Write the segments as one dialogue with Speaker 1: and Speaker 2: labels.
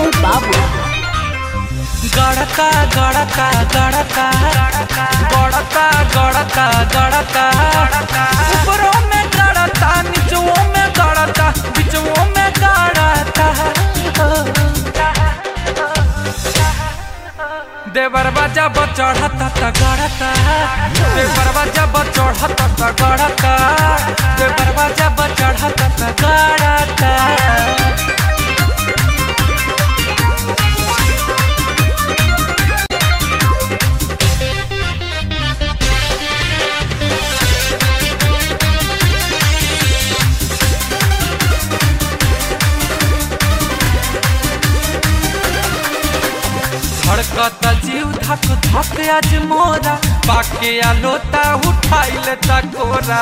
Speaker 1: Ranjay Babu.
Speaker 2: गड़का गड़का गड़का गड़का गड़का गड़का ऊपरों में गड़ता नीचों में गड़ता बीचों में गड़ता देवरवा जब चढ़ता त गड़ता देवरवा जब चढ़ता त गड़ता देवरवा जब चढ़ता त गड़ता धड़कत जीव धक धक आज मोरा पाके आलोता उठाइल तकोरा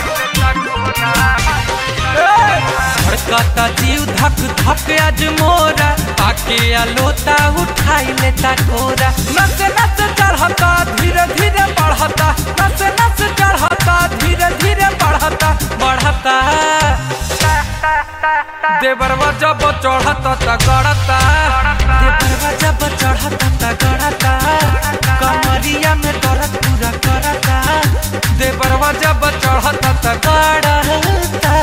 Speaker 2: धड़कत जीव धक धक आज मोरा पाके आलोता उठाइल तकोरा नस नस चढ़ता धीरे धीरे बढ़ता नस नस चढ़ता धीरे धीरे बढ़ता बढ़ता देवरवा जब चढ़ता त गड़ता देवरवा जब चढ़ता त गड़ता कमरिया में दर्द पूरा करता देवरवा जब चढ़ता त गड़ता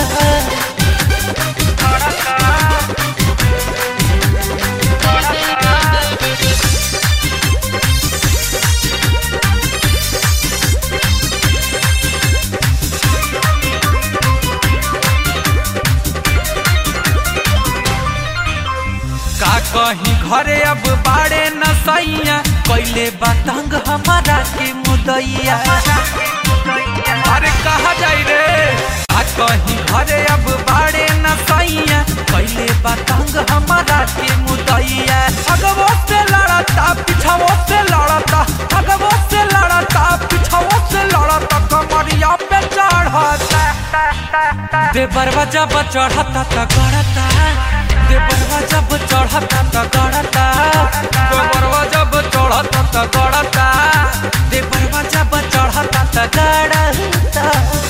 Speaker 2: का कहीं घरे अब बाड़े न सैया कैले बतंग हमारा के मुदैया अरे कहा जाई रे का कहीं घरे अब बाड़े न सैया कैले बतंग हमारा के मुदैया अगवो से लड़ता पिछवो से लड़ता अगवो से लड़ता पिछवो से लड़ता कमरिया पे चढ़ता देवरवा जब चढ़ता त गड़ता देवरवा जब चढ़ता त गड़ता देवरवा जब चढ़ता त गड़ता देवरवा जब चढ़ता त गड़ता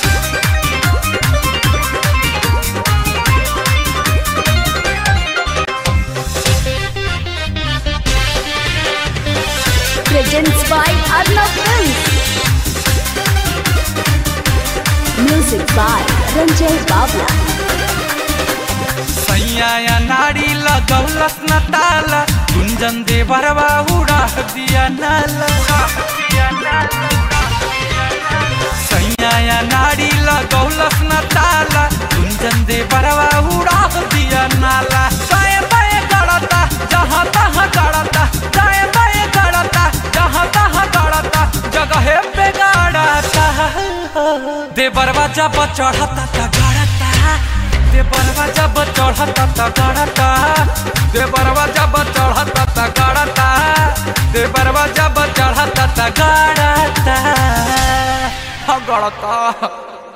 Speaker 1: Presents by Arnav Films. Music by Ranjay Babla.
Speaker 2: सैया या नारी लगौलस न ताला गुंजन देवरवा उड़ा दिया नाला सैया या नारी लगौलस न ताला गुंजन देवरवा उड़ा दिया नाला दाएं बाएं गड़ता जहाँ तहाँ गड़ता दाएं बाएं गड़ता जहाँ तहाँ गड़ता जगह पे गड़ता देवरवा जब चढ़ता त गड़ता देवरवा जब चढ़ता त गड़ता देवरवा जब चढ़ता त गड़ता देवरवा जब चढ़ता त गड़ता हाँ गड़ता